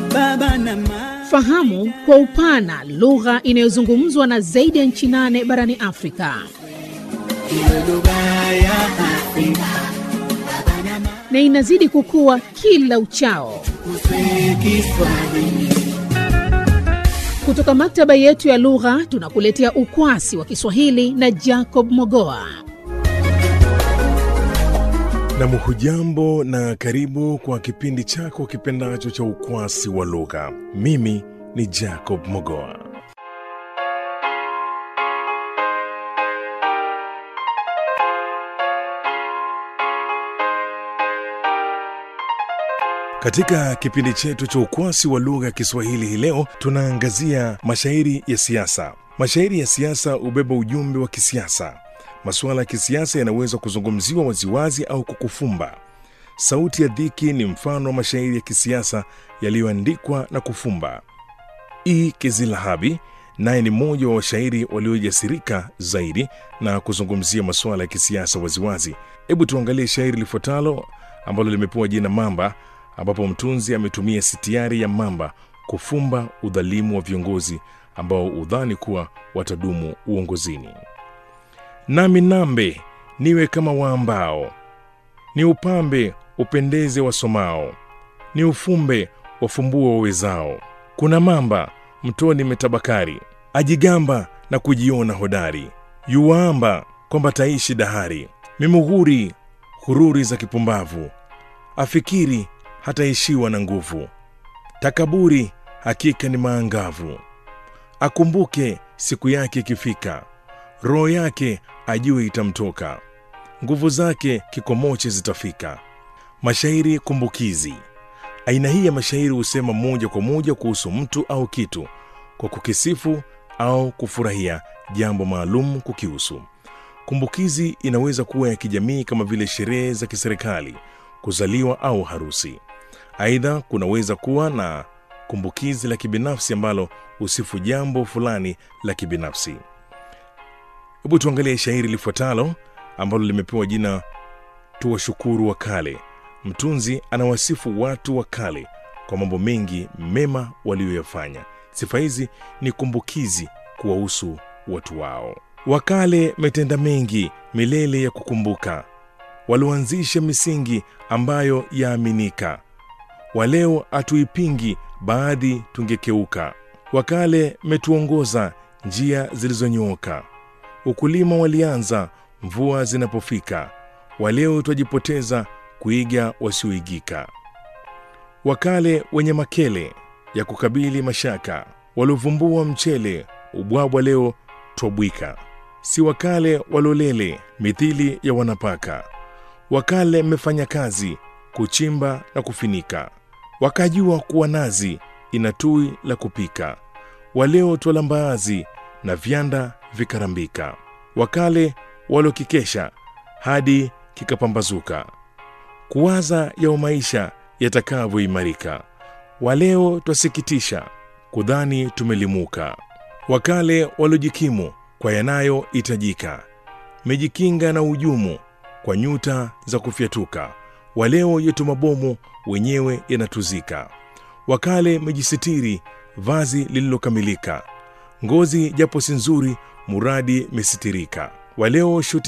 baba na mama. Fahamu kwa upana lugha inayozungumzwa na zaidi ya nchi nane barani Afrika. Iwe lugha ya Afrika na inazidi kukua kila uchao. kuswe Kiswahili. Kutoka maktaba yetu ya lugha tunakuletea ukwasi wa Kiswahili na Jacob Mogoa. Nam, hujambo na karibu kwa kipindi chako kipendacho cha ukwasi wa lugha. Mimi ni Jacob Mogoa. Katika kipindi chetu cha ukwasi wa lugha ya Kiswahili hii leo tunaangazia mashairi ya siasa. Mashairi ya siasa hubeba ujumbe wa kisiasa. Masuala ya kisiasa yanaweza kuzungumziwa waziwazi au kukufumba. Sauti ya Dhiki ni mfano wa mashairi ya kisiasa yaliyoandikwa na kufumba. E. Kizilahabi naye ni mmoja wa washairi waliojasirika zaidi na kuzungumzia masuala ya kisiasa waziwazi. Hebu tuangalie shairi lifuatalo ambalo limepewa jina Mamba, ambapo mtunzi ametumia sitiari ya mamba kufumba udhalimu wa viongozi ambao udhani kuwa watadumu uongozini. Nami nambe niwe kama waambao, ni upambe upendeze wasomao, ni ufumbe wafumbue wawezao. Kuna mamba mtoni metabakari, ajigamba na kujiona hodari, yuwaamba kwamba taishi dahari, mimughuri hururi za kipumbavu, afikiri hataishiwa na nguvu, takaburi hakika ni maangavu, akumbuke siku yake ikifika, roho yake ajue itamtoka, nguvu zake kikomoche zitafika. Mashairi kumbukizi. Aina hii ya mashairi husema moja kwa moja kuhusu mtu au kitu kwa kukisifu au kufurahia jambo maalum kukihusu. Kumbukizi inaweza kuwa ya kijamii kama vile sherehe za kiserikali, kuzaliwa au harusi. Aidha, kunaweza kuwa na kumbukizi la kibinafsi ambalo husifu jambo fulani la kibinafsi. Hebu tuangalie shairi lifuatalo ambalo limepewa jina Tuwashukuru wa Kale. Mtunzi anawasifu watu wa kale kwa mambo mengi mema waliyoyafanya. Sifa hizi ni kumbukizi kuwahusu watu wao. Wakale metenda mengi milele ya kukumbuka, walioanzisha misingi ambayo yaaminika. Waleo hatuipingi, baadhi tungekeuka. Wakale metuongoza njia zilizonyooka, ukulima walianza mvua zinapofika. Waleo twajipoteza kuiga wasioigika. Wakale wenye makele ya kukabili mashaka, waliovumbua mchele ubwabwa, leo twabwika. Si wakale walolele mithili ya wanapaka, wakale mmefanya kazi kuchimba na kufinika, wakajua kuwa nazi ina tui la kupika. Waleo twala mbaazi na vyanda vikarambika, wakale walokikesha hadi kikapambazuka kuwaza yao maisha yatakavyoimarika. Waleo twasikitisha kudhani tumelimuka. Wakale waliojikimu kwa yanayohitajika, mejikinga na ujumu kwa nyuta za kufyatuka. Waleo yetu mabomu wenyewe yanatuzika. Wakale mejisitiri vazi lililokamilika, ngozi japo si nzuri, muradi mesitirika. Waleo shuti